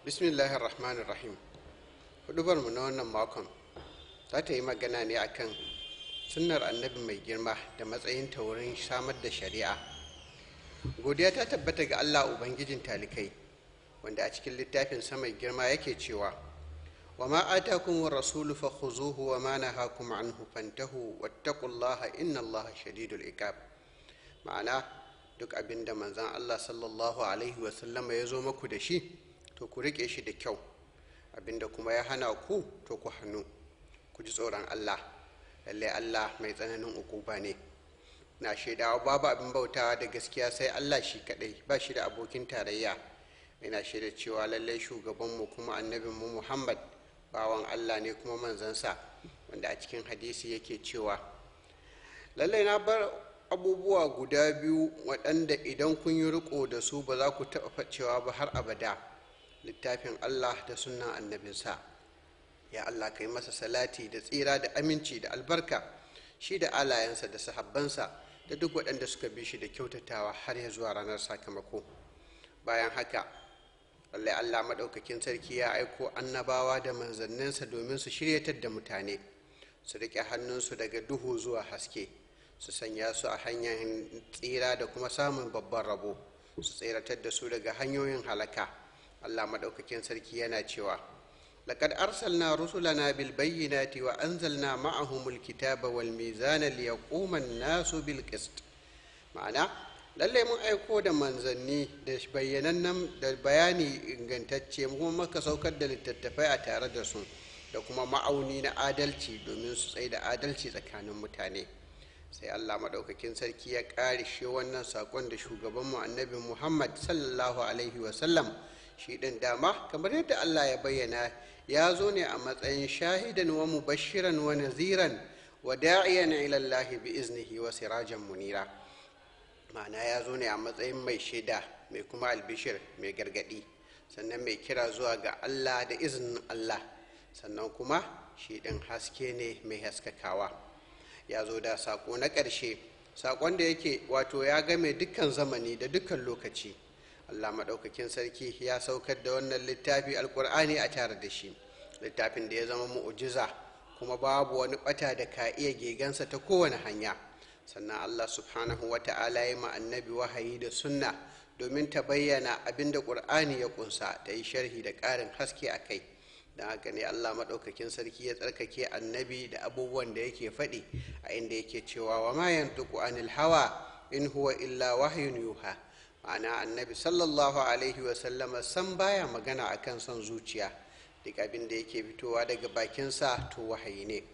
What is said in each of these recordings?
bismillahir rahmanir rahim hudubar mu na wannan makon za ta yi magana ne akan sunnar annabi mai girma da matsayin ta wurin samar da shari'a godiya ta tabbata ga allah ubangijin talikai wanda a cikin littafin mai girma yake cewa wa ma atakum rasulu fa khuzuhu wa ma nahakum anhu fantahu wattaqullaha inna allaha shadidul iqab ma'ana duk abin da manzan allah sallallahu alaihi wasallama ya zo maku da shi to ku riƙe shi da kyau abinda kuma ya hana ku to ku hannu ku ji tsoron allah lallai allah mai tsananin ukuba ne na shaidawa babu abin bautawa da gaskiya sai allah shi kadai ba shi da abokin tarayya ina shaida cewa lallai shugabanmu kuma annabinmu muhammad bawan allah ne kuma manzansa wanda a cikin hadisi yake cewa lallai na bar abubuwa guda biyu waɗanda idan kun yi riko da su ba za ku taɓa facewa ba har abada littafin allah da sunan annabinsa ya allah ka yi masa salati da tsira da aminci da albarka shi da alayensa da sahabbansa da duk waɗanda suka bi shi da kyautatawa har ya zuwa ranar sakamako bayan haka lallai allah maɗaukakin sarki ya aiko annabawa da manzanninsa domin su shiryatar da mutane su riƙe hannunsu daga duhu zuwa haske su sanya su a hanyar tsira da kuma samun babban rabo su tseratar da su daga hanyoyin halaka allah maɗaukakin sarki yana cewa لقد أرسلنا رسلنا بالبينات وأنزلنا معهم الكتاب والميزان ليقوم الناس بالقسط معنى lallai mun aiko da manzanni da bayyanannen da bayani ingantacce kuma maka saukar da littattafai a tare da su da kuma ma'auni na adalci domin su tsaye da adalci tsakanin mutane sai allah maɗaukakin sarki ya ƙarishe wannan saƙon da shugabanmu annabi muhammad sallallahu alaihi wasallam shi ɗin dama kamar yadda allah ya bayyana ya zo ne a matsayin shahidan wa mubashiran wa naziran wa da'iyan ilallahi bi iznihi wa sirajan munira ma'ana ya zo ne a matsayin mai shaida mai kuma albishir mai gargadi sannan mai kira zuwa ga allah da izinin allah sannan kuma shi ɗin haske ne mai haskakawa ya zo da saƙo na ƙarshe saƙon da yake wato ya game dukkan zamani da dukkan lokaci allah maɗaukakin sarki ya saukar da wannan littafi alkur'ani a tare da shi littafin da ya zama mu'ujiza kuma babu wani ɓata da ka iya gegansa ta kowane hanya sannan allah subhanahu wa ta'ala ya ma annabi wahayi da sunna domin ta bayyana abin da ƙur'ani ya ƙunsa ta yi sharhi da ƙarin haske a kai don haka ne allah maɗaukakin sarki ya tsarkake annabi da abubuwan da yake faɗi a inda yake cewa wa ma yantuku anil hawa in huwa illa wahyun yuha ma'ana annabi sallallahu alaihi wasallama san baya magana akan son zuciya duk abin da yake fitowa daga bakinsa to wahayi ne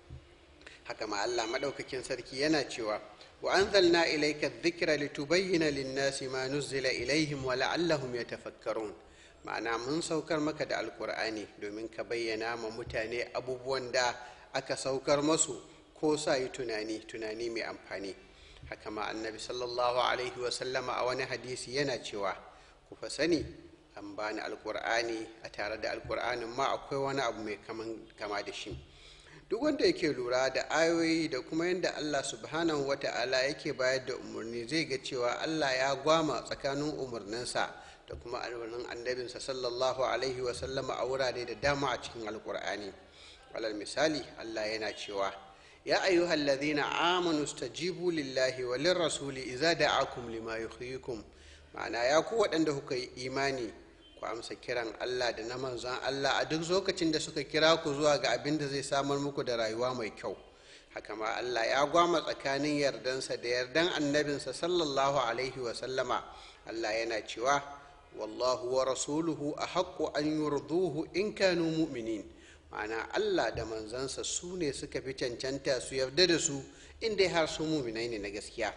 haka ma allah maɗaukakin sarki yana cewa wa anzalna ilayka dhikra litubayyana lin-nasi ma nuzzila ilaihim wa la'allahum yatafakkarun ma'ana mun saukar maka da alkur'ani domin ka bayyana ma mutane abubuwan da aka saukar masu ko sa yi tunani tunani mai amfani haka ma annabi sallallahu alaihi wasallama a wani hadisi yana cewa ku fa sani an bani alkur'ani a tare da alkur'anin ma akwai wani abu mai kama da shi duk wanda yake lura da ayoyi da kuma yadda allah subhanahu wa ta'ala yake bayar da umarni zai ga cewa allah ya gwama tsakanin umarninsa da kuma alwanin annabinsa sallallahu alaihi wasallama a wurare da dama a cikin alkur'ani alal misali allah yana cewa ya ayyuhal ladhina amanu stajibu lillahi wa lirrasuli idza da'akum lima yuhyikum ma'ana ya ku waɗanda kuka yi imani ku amsa kiran allah da na manzon allah a duk lokacin da suka kira ku zuwa ga abin da zai samar muku da rayuwa mai kyau haka ma allah ya gwama tsakanin yardansa da yardan annabinsa sallallahu alaihi wasallama allah yana cewa wallahu wa rasuluhu a haƙƙo an yurduhu in kanu mu'minin ma'ana allah da manzansa su ne suka fi cancanta su yarda da su inda har su muminai ne na gaskiya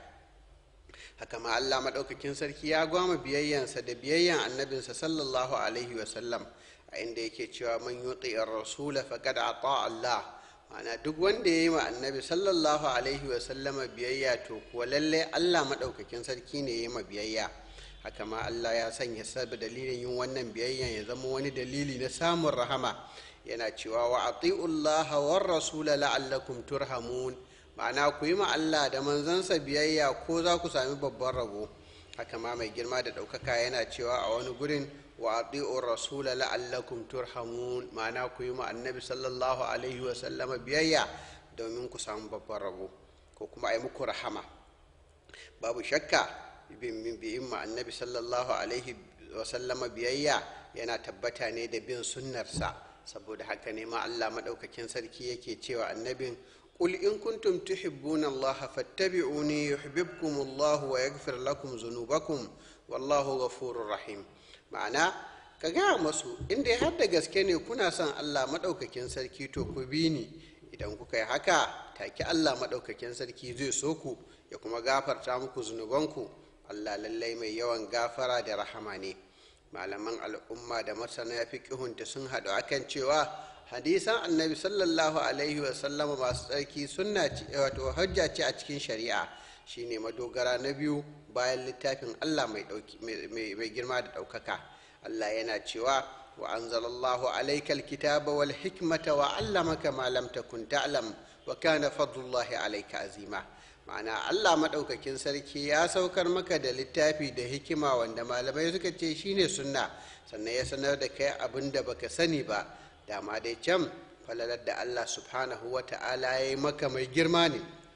haka ma allah maɗaukakin sarki ya gwama biyayyansa da biyayyan annabinsa sallallahu alaihi wasallam a inda yake cewa man yuti rasula faqad ata allah ma'ana duk wanda ya yi ma annabi sallallahu alaihi wasallama biyayya to kuwa lallai allah maɗaukakin sarki ne ya yi ma biyayya haka ma Allah ya sanya sabu dalilin yin wannan biyayyan ya zama wani dalili na samun rahama yana cewa wa ati'ullaha war rasula la'allakum turhamun ma'ana ku yi ma Allah da manzansa biyayya ko za ku sami babban rabo haka ma mai girma da ɗaukaka yana cewa a wani gurin wa ati'ur rasula la'allakum turhamun ma'ana ku yi ma annabi sallallahu alaihi wa sallama biyayya domin ku samu babban rabo ko kuma a yi muku rahama babu shakka bin biyin ma annabi sallallahu alaihi wa sallama biyayya yana tabbata ne da bin sunnarsa saboda haka ne ma Allah maɗaukakin sarki yake cewa annabin قل إن كنتم تحبون الله فاتبعوني يحببكم الله ويغفر لكم ذنوبكم والله غفور رحيم ma'ana ka gaya masu inda har da gaske ne kuna son Allah maɗaukakin sarki to ku bi ni idan kuka yi haka take Allah maɗaukakin sarki zai so ku ya kuma gafarta muku zunubanku Allah lallai mai yawan gafara da rahama ne malaman al'umma da masana fiqihunta sun haɗu akan cewa hadisan annabi sallallahu alaihi wasallama masu tsarki sunna ce wato hujja ce a cikin shari'a shine madogara na biyu bayan littafin allah mai girma da ɗaukaka allah yana cewa wa anzalallahu alaika alkitaba wal hikmata wa allamaka ma lam takun ta'lam wa kana fadlullahi alaika azima ma'ana allah maɗaukakin sarki ya saukar maka da littafi da hikima wanda malamai suka ce shine sunna sannan ya sanar da kai abin da baka sani ba dama dai can falalar da Allah subhanahu wa ta'ala ya yi maka mai girma ne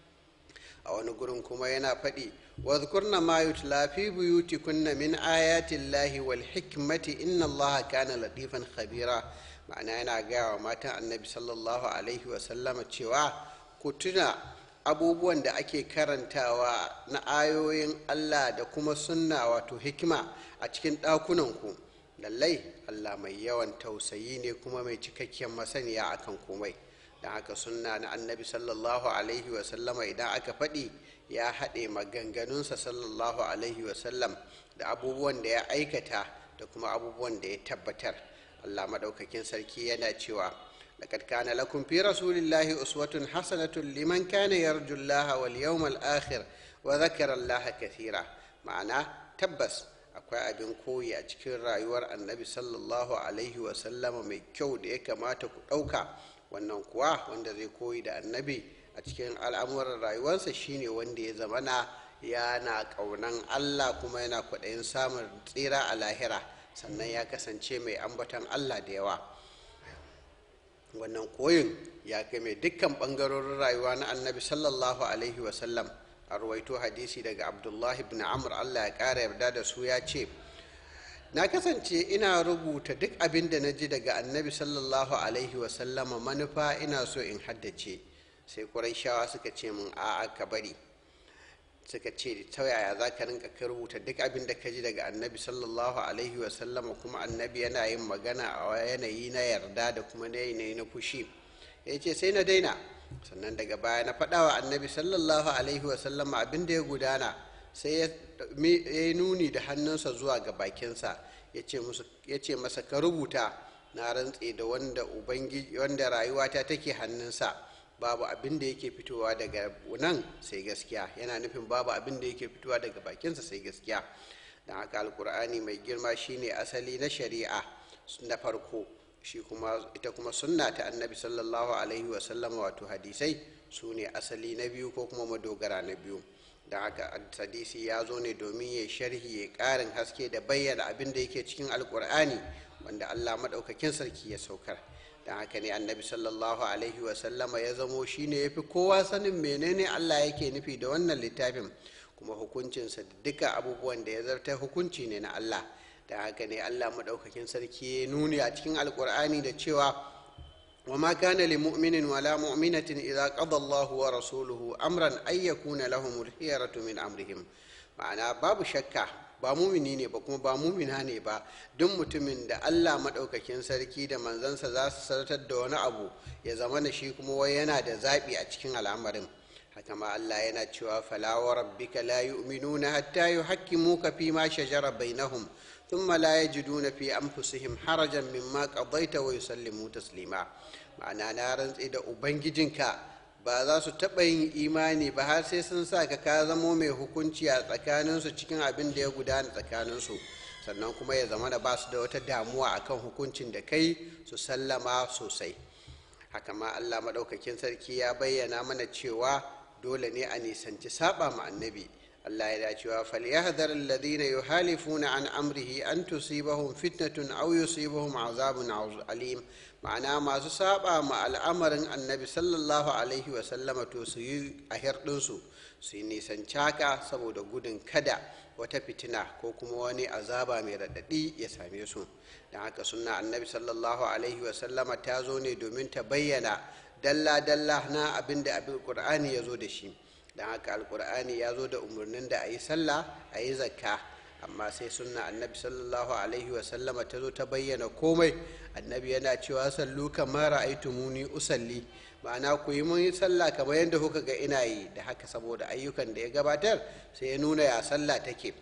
a wani gurin kuma yana faɗi wadhkurna ma yutla fi buyutikunna min ayatin lahi wal hikmati inna allaha kana latifan khabira ma'ana yana gaya wa matan annabi sallallahu alaihi wa sallama cewa ku tuna abubuwan da ake karantawa na ayoyin Allah da kuma sunna wato hikima a cikin ɗakunanku lallai allah mai yawan tausayi ne kuma mai cikakken masaniya akan komai don haka sunna na annabi sallallahu alaihi wasallama idan aka faɗi ya haɗe maganganunsa sallallahu alaihi wasallam da abubuwan da ya aikata da kuma abubuwan da ya tabbatar allah maɗaukakin sarki yana cewa لقد كان لكم في رسول الله أسوة حسنة لمن كان يرجو الله واليوم الآخر وذكر الله كثيرا معناه تبس akwai abin koyi a cikin rayuwar annabi sallallahu alaihi wasallama mai kyau da ya kamata ku ɗauka wannan kuwa wanda zai koyi da annabi a cikin al'amuran rayuwarsa shine wanda ya zamana yana ƙaunan allah kuma yana kwaɗayin samun tsira a lahira sannan ya kasance mai ambatan allah da yawa wannan koyin ya mai dukkan ɓangarorin rayuwa na annabi sallallahu alaihi wasallam a ruwaito hadisi daga abdullahi ibn amr allah ya ƙara yarda da su ya ce na kasance ina rubuta duk abin da na ji daga annabi sallallahu alaihi wasallama manufa ina so in haddace sai shawa suka ce min a'a ka bari suka ce ta yaya za ka rinka ka rubuta duk abin da ka ji daga annabi sallallahu alaihi wasallama kuma annabi yana yin magana a yanayi na yarda da kuma na yanayi na fushi ya ce sai na daina sannan daga baya na faɗa wa annabi sallallahu alaihi wasallama abin da ya gudana sai ya yi nuni da hannunsa zuwa ga bakinsa ya ce masa ka rubuta na rantse da wanda rayuwata take hannunsa babu abin da yake fitowa daga nan sai gaskiya yana nufin babu abin da yake fitowa daga bakinsa sai gaskiya don haka alkur'ani mai girma shine asali na shari'a na farko shi kuma ita kuma sunna ta annabi sallallahu alaihi wasallama wato hadisai su ne asali na biyu ko kuma madogara na biyu da haka hadisi ya zo ne domin ya sharhi ya karin haske da bayyana abin da yake cikin alkur'ani wanda allah maɗaukakin sarki ya saukar don haka ne annabi sallallahu alaihi wasallama ya zamo shine ya fi kowa sanin menene allah yake nufi da wannan littafin kuma hukuncinsa da duka abubuwan da ya zarta hukunci ne na allah da haka ne allah maɗaukakin sarki ya nuni a cikin alkur'ani da cewa wa ma kana li mu'minin wala mu'minatin idza qada Allah wa rasuluhu amran ay yakuna lahum al-khiyaratu min amrihim ma'ana babu shakka ba mumini ne ba kuma ba mumina ne ba duk mutumin da Allah maɗaukakin sarki da manzansa za su sartar da wani abu ya zama na shi kuma wai yana da zaɓi a cikin al'amarin haka ma Allah yana cewa fala wa rabbika la yu'minuna hatta yuhakkimuka fi ma shajara bainahum thumma la yajiduna fi anfusihim harajan mimma qadaita wa yusallimu taslima ma'ana na rantsi da ubangijinka ba za su taɓa yin imani ba har sai sun sa ka ka zamo mai hukunci a tsakaninsu cikin abin da ya gudana tsakaninsu sannan kuma ya zama da ba su da wata damuwa akan hukuncin da kai su sallama sosai haka ma allah maɗaukakin sarki ya bayyana mana cewa dole ne a nisanci saba ma annabi Allah ya cewa falyahdhar alladhina yuhalifuna an amrihi an tusibahum fitnatun aw yusibahum azabun alim ma'ana masu saba ma al'amarin annabi sallallahu alaihi wa sallama to su yi a hirɗinsu su yi nisan caka saboda gudun kada wata fitina ko kuma wani azaba mai raɗaɗi ya same su don haka sunna annabi sallallahu alaihi wa sallama ta zo ne domin ta bayyana dalla-dalla na abin da abin ƙur'ani ya zo da shi don haka alkur'ani ya zo da umarnin da a yi sallah a yi zakka amma sai sunna annabi sallallahu alaihi wasallama ta zo ta bayyana komai annabi yana cewa sallu kamar ra'aytumuni usalli ma'ana ku yi mun sallah kamar yadda kuka ga ina yi da haka saboda ayyukan da ya gabatar sai ya nuna ya sallah take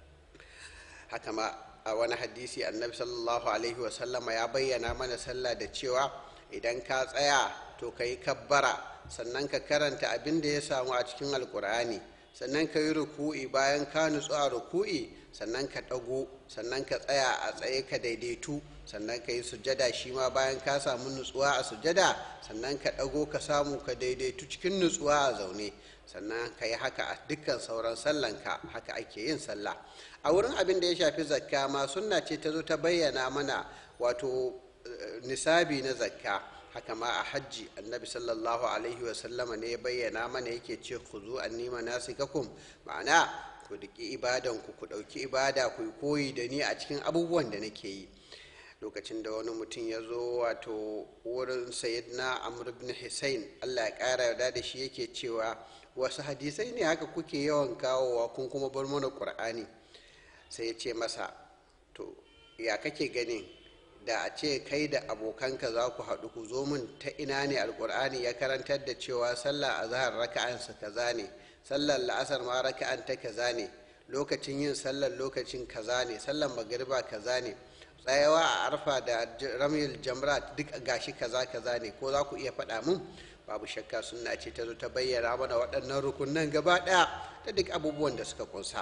haka ma a wani hadisi annabi sallallahu alaihi wasallama ya bayyana mana sallah da cewa idan ka tsaya to ka yi kabbara sannan ka karanta abin da ya samu a cikin alkur'ani sannan ka yi ruku'i bayan ka nutsu a ruku'i sannan ka ɗago sannan ka tsaya a tsaye ka daidaitu sannan ka yi sujada shi ma bayan ka samu nutsuwa a sujada sannan ka ɗago ka samu ka daidaitu cikin nutsuwa a zaune sannan ka yi haka a dukkan sauran sallanka haka ake yin sallah a wurin abin da ya shafi zakka ma sunna ce ta zo ta bayyana mana wato nisabi na zakka haka ma a hajji annabi sallallahu alaihi wasallama ne ya bayyana mana yake ce ku zo an nima nasikakum ma'ana ku duki ibadanku ku ɗauki ibada ku koyi da ni a cikin abubuwan da nake yi lokacin da wani mutum ya zo wato wurin sayyidina amr ibn hussein allah ya ƙara yarda da shi yake cewa wasu hadisai ne haka kuke yawan kawowa kun kuma bar mana ƙur'ani sai ya ce masa to ya kake ganin da a ce kai da abokanka za ku haɗu ku zo min ta ina ne alƙur'ani ya karantar da cewa sallah a zahar raka'ansa kaza ne sallar la'asar ma raka'an ta kaza ne lokacin yin sallar lokacin kaza ne sallar magariba kaza ne tsayawa a arfa da ramil jamrat duk gashi kaza kaza ne ko za ku iya faɗa mun babu shakka sunna ce ta zo ta bayyana mana waɗannan rukunan gaba ɗaya da duk abubuwan da suka kunsa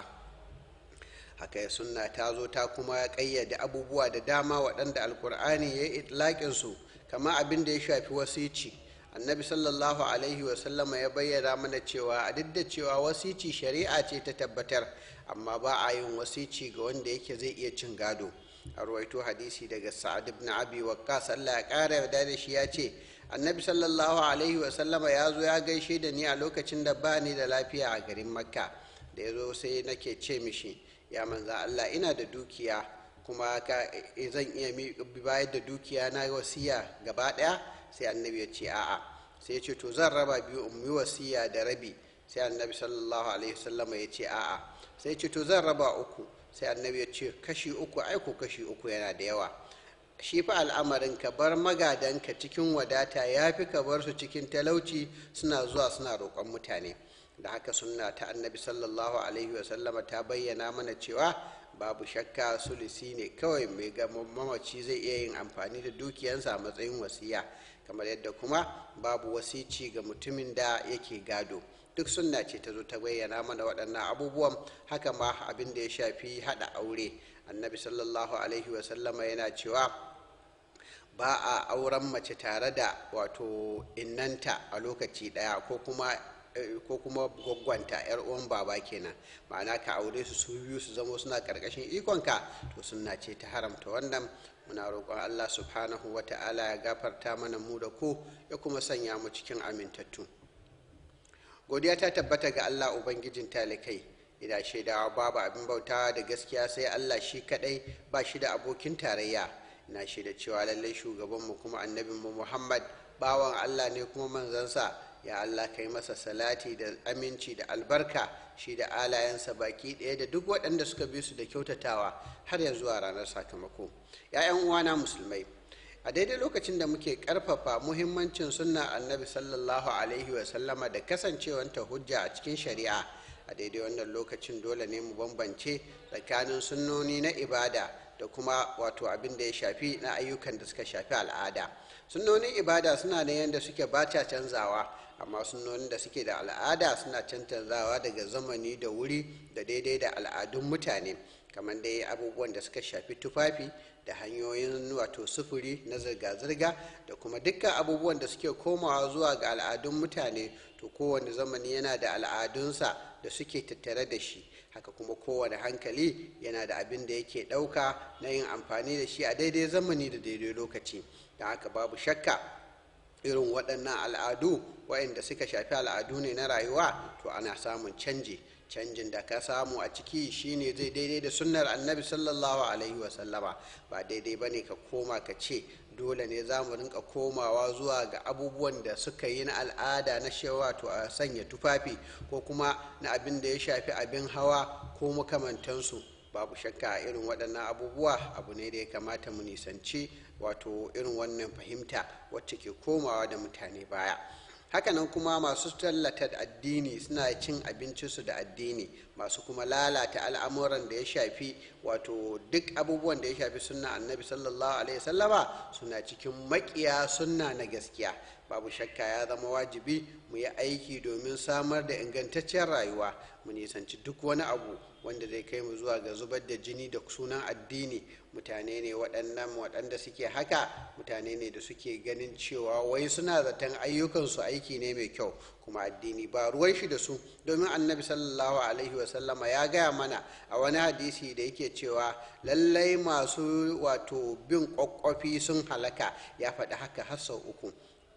haka ya sunna ta zo ta kuma ƙayyade abubuwa da dama waɗanda alkur'ani ya yi itlaƙin su kama abin da ya shafi wasici annabi sallallahu alaihi wasallama ya bayyana mana cewa a duk da cewa wasici shari'a ce ta tabbatar amma ba a yin wasici ga wanda yake zai iya cin gado a ruwaito hadisi daga sa'ad ibn abi waqqas Allah ya ƙara yarda da shi ya ce annabi sallallahu alaihi wasallama ya zo ya gaishe da ni a lokacin da ba ni da lafiya a garin makka da ya zo sai nake ce mishi ya manza Allah ina da dukiya kuma ka zan iya bayar da dukiya na wasiya gaba ɗaya sai annabi ya ce a'a sai ya ce to zan raba biyu in yi wasiya da rabi sai annabi sallallahu alaihi wasallama ya ce a'a sai ya ce to zan raba uku sai annabi ya ce kashi uku aiko kashi uku yana da yawa shi fa al'amarin ka bar magadanka cikin wadata ya fi ka bar su cikin talauci suna zuwa suna roƙon mutane da haka sunna ta annabi sallallahu alaihi wasallama ta bayyana mana cewa babu shakka sulisi ne kawai mai ga mamaci zai iya yin amfani da dukiyansa a matsayin wasiya kamar yadda kuma babu wasici ga mutumin da yake gado duk sunna ce ta zo ta bayyana mana waɗannan abubuwan haka ma abin da ya shafi haɗa aure annabi sallallahu alaihi wasallama yana cewa ba a auren mace tare da wato innanta a lokaci ɗaya ko kuma ko kuma gwaggwanta yar uwan baba kenan ma'ana ka aure su su biyu su zama suna karkashin ikonka to sunna ce ta haramta wannan muna roƙon Allah subhanahu wa ta'ala ya gafarta mana mu da ku ya kuma sanya mu cikin amintattu godiya ta tabbata ga Allah ubangijin talikai ina shaidawa babu abin bautawa da gaskiya sai Allah shi kadai ba shi da abokin tarayya ina shaida cewa lallai shugabanmu kuma annabinmu Muhammad bawan Allah ne kuma manzansa ya Allah kai masa salati da aminci da albarka shi da alayensa baki ɗaya da duk waɗanda suka bi su da kyautatawa har ya zuwa ranar sakamako ‘ya'yan uwana musulmai a daidai lokacin da muke ƙarfafa muhimmancin sunna annabi sallallahu alaihi wasallama da kasancewanta hujja a cikin shari'a a daidai wannan lokacin dole ne mu bambance tsakanin sunnoni na ibada da kuma wato abin da ya shafi na ayyukan da suka shafi al'ada sunnonin ibada suna da yadda suke bata canzawa amma sunnonin da suke da al'ada suna cancanzawa daga zamani da wuri da daidai da al'adun mutane kamar dai abubuwan da suka shafi tufafi da hanyoyin wato sufuri na zirga-zirga da kuma dukkan abubuwan da suke komawa zuwa ga al'adun mutane to kowane zamani yana da al'adunsa da suke tattare da shi haka kuma kowane hankali yana da abin da yake ɗauka na yin amfani da shi a daidai zamani da daidai lokaci don haka babu shakka irin waɗannan al'adu waɗanda suka shafi al'adu ne na rayuwa to ana samun canji canjin da ka samu a ciki shine zai daidai da sunnar annabi sallallahu alaihi wasallama ba daidai ba ne ka koma ka ce dole ne za mu rinka komawa zuwa ga abubuwan da suka yi na al'ada na shewa to a sanya tufafi ko kuma na abin da ya shafi abin hawa ko makamantansu babu shakka a irin waɗannan abubuwa abu ne da ya kamata mu nisanci wato irin wannan fahimta wacce ke komawa da mutane baya hakanan kuma masu tallata addini suna cin abincinsu da addini masu kuma lalata al'amuran da ya shafi wato duk abubuwan da ya shafi sunna annabi sallallahu alaihi sallama suna cikin makiya sunna na gaskiya babu shakka ya zama wajibi mu yi aiki domin samar da ingantaccen rayuwa mu nisanci duk wani abu wanda zai kai mu zuwa ga zubar da jini da sunan addini mutane ne waɗannan waɗanda suke haka mutane ne da suke ganin cewa wai suna zaton ayyukansu aiki ne mai kyau kuma addini ba ruwan shi da su domin annabi sallallahu alaihi wasallama ya gaya mana a wani hadisi da yake cewa lallai masu wato bin kwakwafi sun halaka ya faɗi haka har sau uku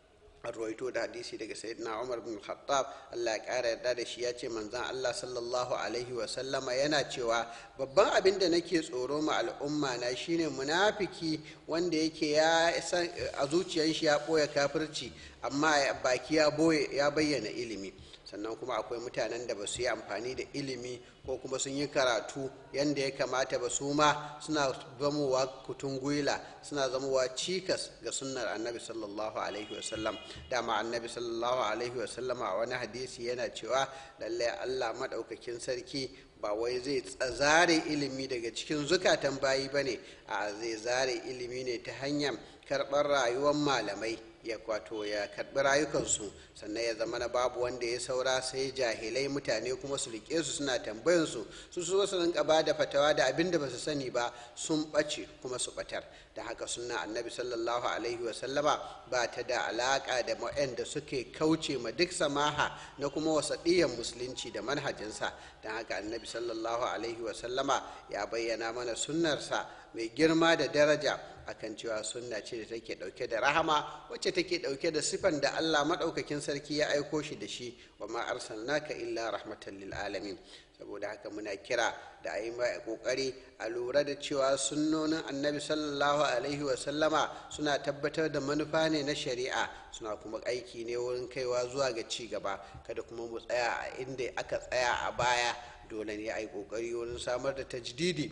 an rawaito da hadisi daga sayyidina umar bin khattab allah ya kara yarda da shi ya ce manzan allah sallallahu alaihi wasallama yana cewa babban abin da nake tsoro ma al'umma na shine munafiki wanda yake ya san a zuciyar shi ya ɓoye kafirci amma baki ya bayyana ilimi sannan kuma akwai mutanen da ba su yi amfani da ilimi ko kuma sun yi karatu yadda ya kamata ba su ma suna zamowa kutun gwila suna zamowa cikas ga sunnar annabi sallallahu alaihi wasallam dama annabi sallallahu alaihi wasallam a wani hadisi yana cewa lallai allah maɗaukakin sarki ba wai zai zare ilimi daga cikin zukatan bayi ba ne a zai zare ilimi ne ta hanyar karɓar rayuwar malamai ya kwato ya karɓi rayukansu sannan ya zama na babu wanda ya saura sai jahilai mutane kuma su riƙe su suna tambayan su su so su rinka ba da fatawa da abin da ba su sani ba sun ɓace kuma su ɓatar da haka sunna annabi sallallahu alaihi wa sallama ba ta da alaƙa da da suke kauce ma duk samaha na kuma wasaɗiyan musulunci da manhajinsa don haka annabi sallallahu alaihi wa sallama ya bayyana mana sunnarsa mai girma da daraja akan cewa sunna ce da take dauke da rahama wacce take dauke da sifan da Allah madaukakin sarki ya aiko shi da shi wa ma arsalnaka illa rahmatan lil alamin saboda haka muna kira da a yi mai kokari a lura da cewa sunnonin annabi sallallahu alaihi wa sallama suna tabbatar da manufa ne na shari'a suna kuma aiki ne wurin kaiwa zuwa ga ci gaba kada kuma mu tsaya a inda aka tsaya a baya dole ne a yi kokari wurin samar da tajdidi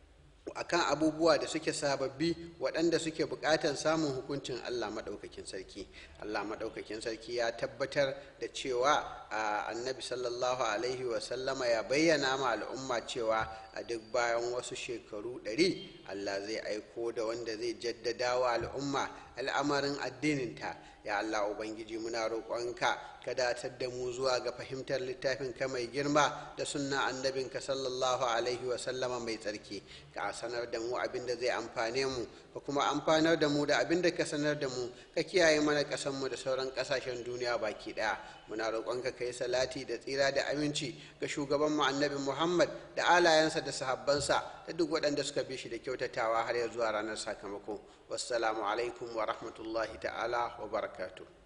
akan abubuwa da suke sababbi waɗanda suke buƙatar samun hukuncin Allah maɗaukakin sarki Allah maɗaukakin sarki ya tabbatar da cewa a annabi sallallahu alaihi wasallama ya bayyana ma al'umma cewa a duk bayan wasu shekaru ɗari Allah zai aiko da wanda zai jaddada wa al'umma al'amarin addininta ya Allah Ubangiji muna roƙonka ka datar da mu zuwa ga fahimtar littafin ka mai girma da sunna annabinka sallallahu alaihi wa sallama mai tsarki ka sanar da mu abin da zai amfane mu ka kuma amfanar da mu da abin da ka sanar da mu ka kiyaye mana ƙasar mu da sauran ƙasashen duniya baki ɗaya muna roƙonka ka yi salati da tsira da aminci ga shugaban mu annabi Muhammad da alayensa da sahabbansa da duk waɗanda suka bi shi da kyautatawa har ya zuwa ranar sakamako wassalamu alaikum wa rahmatullahi ta'ala wa barakatuh